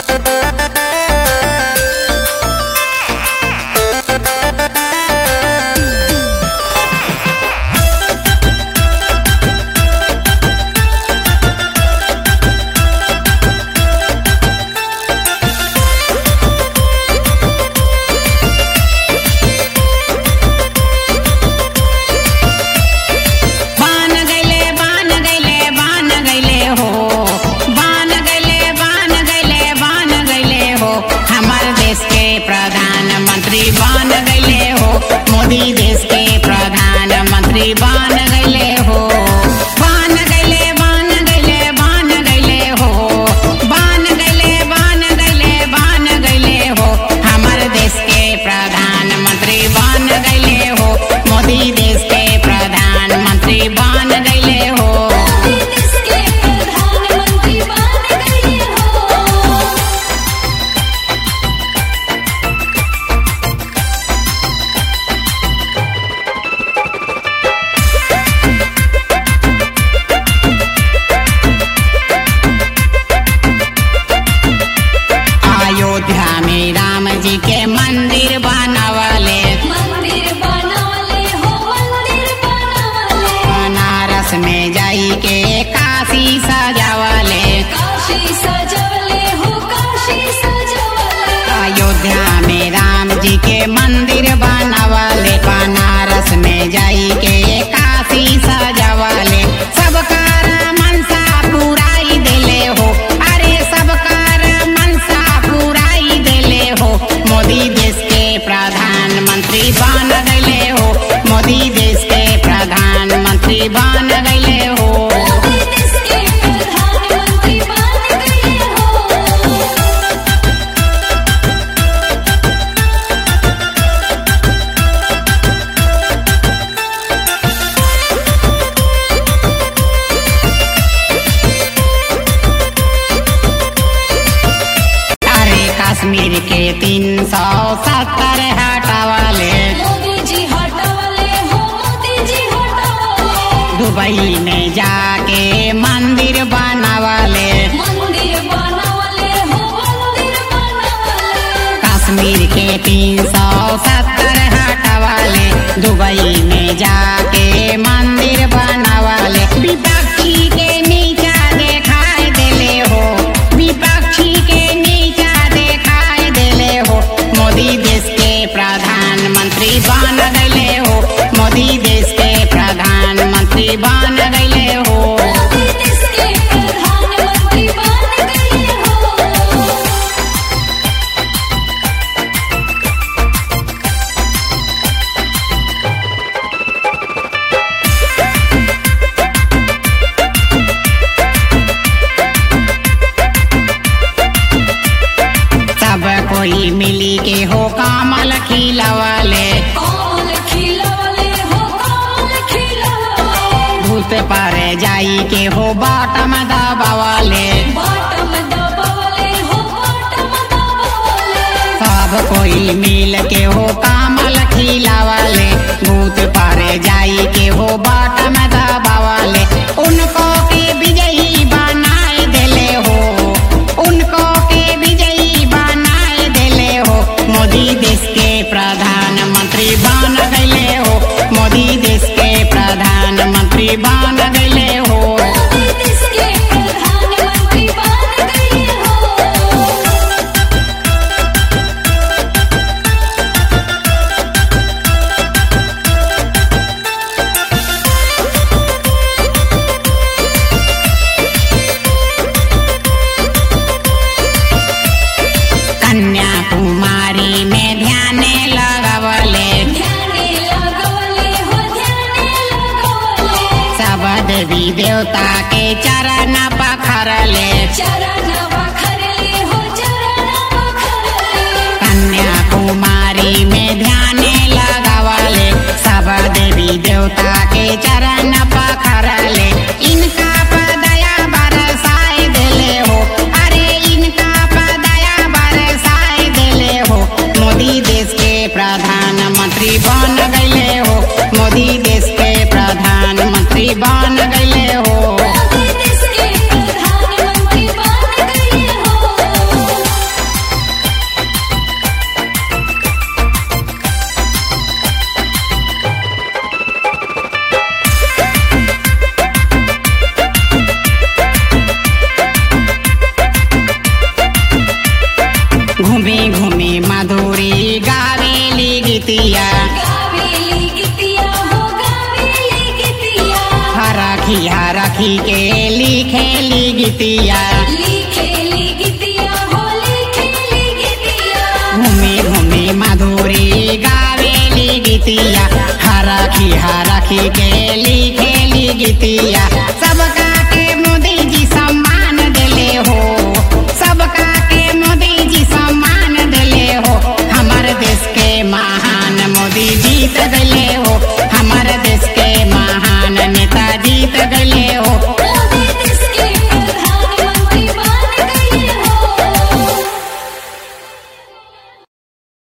बान गैले बान गैले बान गैले हो बान गैले बान गैले बान गैले हो हमार देश के प्रधानमंत्री बान गैले हो मोदी देश के प्रधानमंत्री बान गैले हो बान गैले बान गैले बान गैले हो बान गैले बान गैले बान गैले हो हमार देश के प्रधानमंत्री बान गैले हो मोदी देश के प्रधानमंत्री बान गैले हो देश के प्रधानमंत्री बन गए हो अयोध्या में राम जी के मंदिर बनवले मंदिर बनवले हो मंदिर बनवले बनारस में जाई के काशी सजावले काशी सजवले हो काशी सजवले अयोध्या में राम जी के मंदिर बनवले बनारस में जाई के काशी सजावले सबकार मनसा पुराई देले हो अरे सबकार मनसा पुराई देले हो मोदी देश के प्रधानमंत्री बन गए हो मोदी देश के प्रधानमंत्री बन गए हो मोदी देश के प्रधानमंत्री बन गए हो अरे कश्मीर के तीन सौ सत्तर हटावले मोदी जी हटवले हो मोदी जी हटवले दुबई में जाके मंदिर बनवले मंदिर बनवले हो मंदिर बनवले कश्मीर के तीन सौ सत्तर हटावले दुबई में जाके मंदिर बनवले विपक्षी के नीचा देखाई देले हो विपक्षी के नीचा देखाई देले हो मोदी देश के प्रधानमंत्री बन गए हो मोदी देश के प्रधानमंत्री बन गए हो मोदी देश के प्रधानमंत्री बन गए हो सब कोई मिली के हो कमल खिलवले कमल खिलवले हो कमल खिलवले भूत पर जाई के हो बाटम दबावले बॉटम दबावले हो बॉटम दबावले सब कोई मिल के हो कमल खिलवले भूत पर जाई के हो बाटम दबावले उनको के विजयी बनाए देले हो उनको के विजयी बनाए देले हो मोदी देश के प्रधानमंत्री बन गए हो मोदी देश के प्रधानमंत्री बन गए हो मोदी देश के प्रधानमंत्री बन गए हो गीतिया लिखेली गीतिया हो लिखेली गीतिया घूमी घूमी माधुरी गावेली गीतिया हरखी हरखी के लिखेली गीतिया